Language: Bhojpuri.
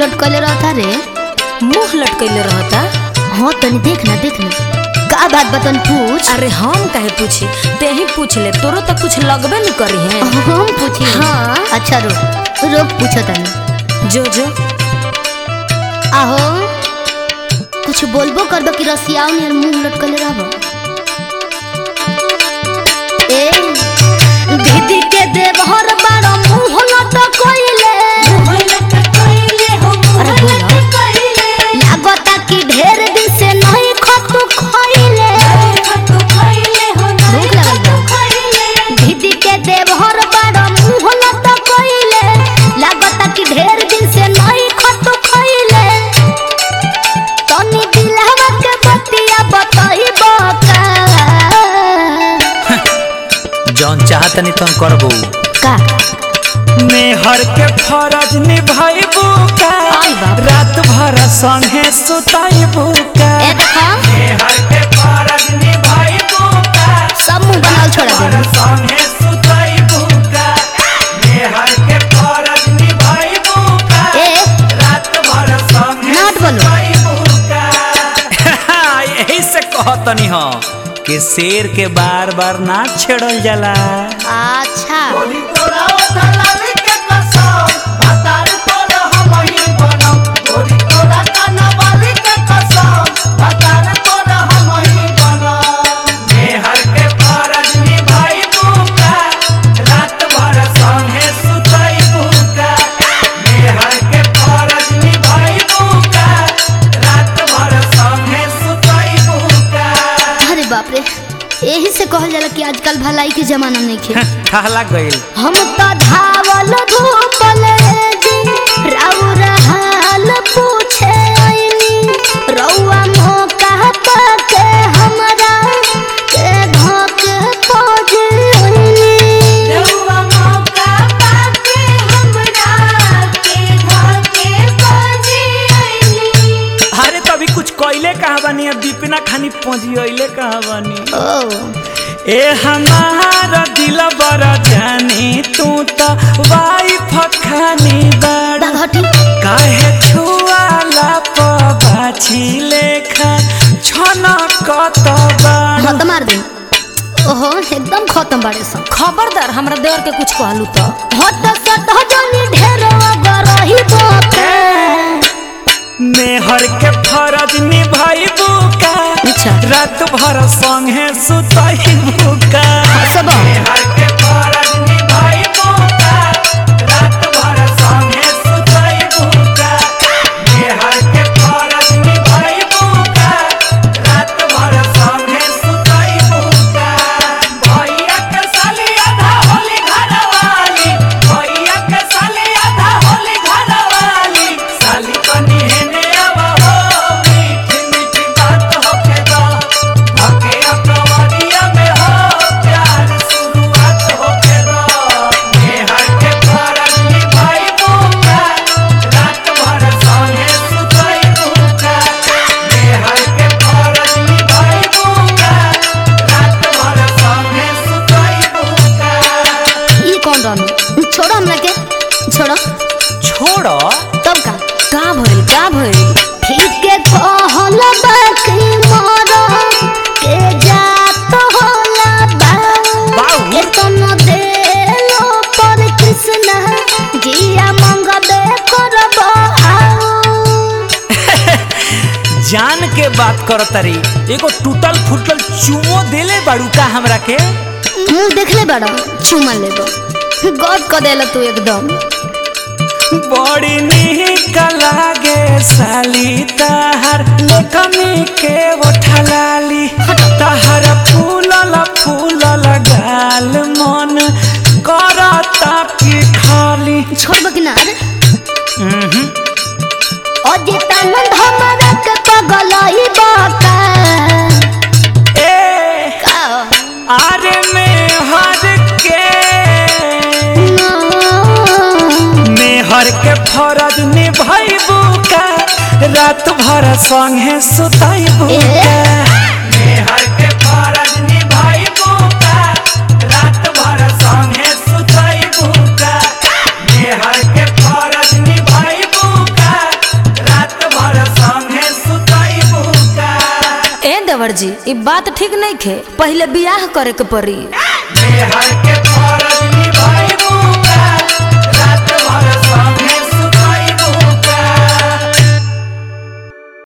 लटकले रहता रे मुंह लटकैले रहता हाँ तनी देख ना देख ना का बात बतन पूछ अरे हम काहे पूछी ते ही पूछ ले तोरो तो कुछ लगबे न करी है हम पूछी हाँ। अच्छा रुक रुक पूछो तनी जो जो आहो कुछ बोलबो करबो कि रसियाओ नियर मुंह लटकले रहबो ए दीदी के देवहर बारो मुंह लटकइले अरे बोलो लागता कि ढेर दिन से नहीं खतु खइले भूख लगल बा दीदी के देवहर बारो मुंह लटकइले लागता कि ढेर दिन से नहीं खतु खइले तनी दिलहवा के बतिया बताइबो का जौन चाहतनी तुम करबू का मेहर के फरज निभाइबू का आई बाप। रात भर संगे सुताइबू का ए देखा मेहर के फरज निभाइबू का सब मुंह बनाल छोड़ा दे संगे सुताइबू का मेहर के फरज निभाइबू का ए रात भर संगे नाट बोलो। सुताइबू का यही से कहतनी हो कि शेर के बार बार ना छेड़ल जाला अच्छा मेहर के फरज निभाइबू का रात भर संगे सुताइबू का मेहर के फरज निभाइबू का रात भर संगे सुताइबू का अरे बाप रे यही से कहल जाला कि आजकल भलाई के जमाना नहीं खे ठहला गइल हम तो धावल धूपल जी राउर हाल पूछे आइनी रउआ मौका पाके हमरा के धोक खोज आइनी अरे तो अभी कुछ कइले कहावानी अब दीपिना खानी पहुंची कहावानी ओ ए हमारा दिल बड़ा जानी तू तो वाइफ खानी बड़ा बाघटी काहे छुआला पबाछी लेखा छना कत बाड़ा खत्म मार दे ओहो एकदम खत्म बाड़े सब खबरदार हमरा देवर के कुछ कहलू तो हट सट जनी ढेर गरही बोके मेहर के फरज निभाइबू का अच्छा। रात भर संगे सुताइबू का सब मेहर के फरज निभाइबू का रात भर संगे सुताइबू का मेहर के फरज निभाइबू का रात भर संगे सुताइबू का भैया के साली आधा होली घरवाली भैया के साली आधा होली घरवाली साली बनी हेने आवा हो मीठी मीठी बात होके दो होके अपनवरिया में हो प्यार शुरुआत होके दो मेहर के फरज निभाइबू का रात भर संगे सुताइबू का मेहर के फरज निभाइबू का रात भर संगे सुताइबू का ई कौन रहनु छोड़ो हमरा के छोड़ो छोड़ो तब का का भइल का भइल ठीक के कहल बाकी मोर के जात होला बा बाऊ। के तनो देलो पर कृष्ण जिया मंगबे करब आओ जान के बात कर तरी एगो टूटल फूटल चुमो देले बाड़ू का हमरा के मुंह देखले बड़ा चुमा लेबो गद क देला तू एकदम बड़ी निक लागे साली ताहर लेखमी के ओठलाली ताहर फूलल फूलल गाल मन करता की खाली छोड़ब कि ना रे अजितानंद हमरा के पगलई बाका ए का आरे में हर के मेहर के फरज निभाइबू का रात भर संगे सुताइबू ए? का मेहर के फरज निभाइबू का रात भर संगे सुताइबू का मेहर के फरज निभाइबू का देवर जी ई बात ठीक नहीं खे पहले बियाह करे के पड़ी मेहर के